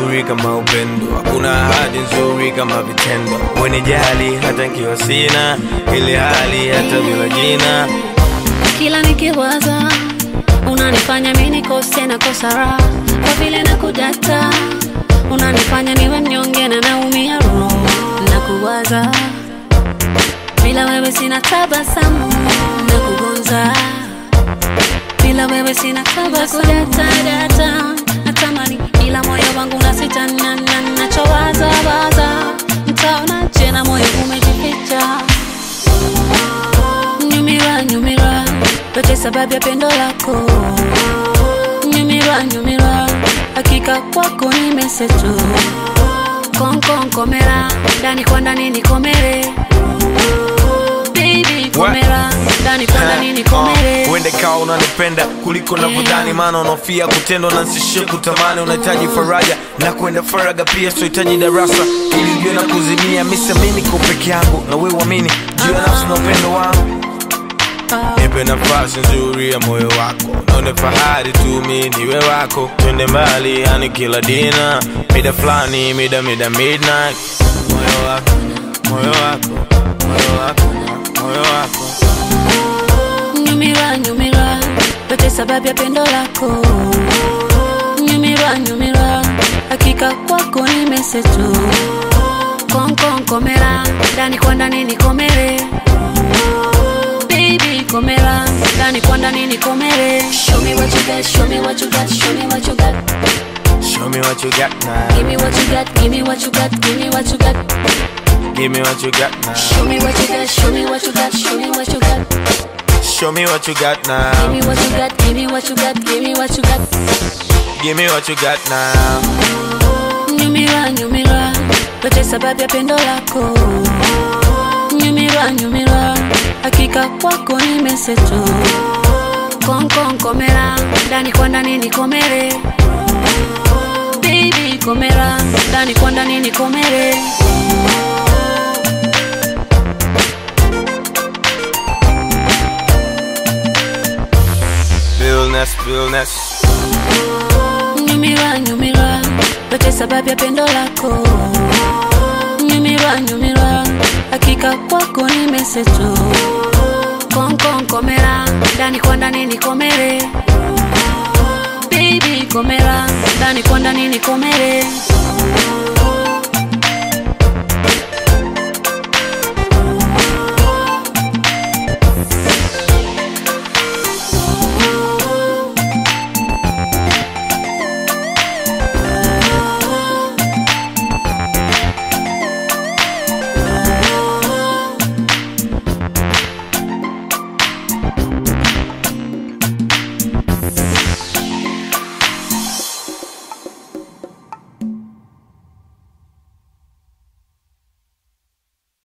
nzuri kama upendo, hakuna ahadi nzuri kama vitendo. Wenijali hata nkiwa sina ile hali, hata bila jina. kila nikiwaza unanifanya mi nikose na kosa raha kwa vile na kudata unanifanya niwe mnyonge na naumia roho na kuwaza bila wewe sina tabasamu na kugonza bila wewe sina tabasamu data natamani ila moyo wangu nasita na- na- nachowaza waza mtaonaje na moyo umejificha nyumira nyumira yote sababu ya pendo lako nyumira nyumira hakika kwako nimesetu konkonkomera ndani kwa ndani nikomere Baby, komera ndani kwa ndani nikomere Uh, uende kawa unanipenda kuliko navyodhani, maana unofia kutendwa na nsishie kutamani. Unahitaji faraja na kwenda faraga pia, sohitaji darasa ili ujue na kuzimia. Misamini ko peke yangu na wewe uamini juu ya nafsi na upendo wangu. Nipe nafasi nzuri ya moyo wako, naone fahari tu mi niwe wako. Twende mbali, yani kila dina, mida fulani, mida mida midnight. Moyo wako, moyo wako, moyo wako, moyo wako. nyumira nyumira yote sababu ya pendo lako nyumira nyumira hakika kwako nimesetu konkonkomera ndani kwa ndani nikomere Baby, komera ndani kwa ndani nikomere show me what you got show me what you got show me what you got Show me what you got now. give me what you got give me what you got give me what you got Give me what you got now. show me what you got show me what you got show me what you got Show me what you got give now. me what you got give me what you got give me what you got Give me what you got now. nyumira nyumira yote sababu ya pendo lako nyumira nyumira hakika kwako nimesetu konkonkomera ndani kwa ndani nikomere Baby, komera ndani kwa ndani nikomere Realness, realness. nyumira nyumira yote sababu ya pendo lako nyumira nyumira hakika kwako nimesetu konkonkomera ndani kwa ndani nikomere Baby, komera ndani kwa ndani nikomere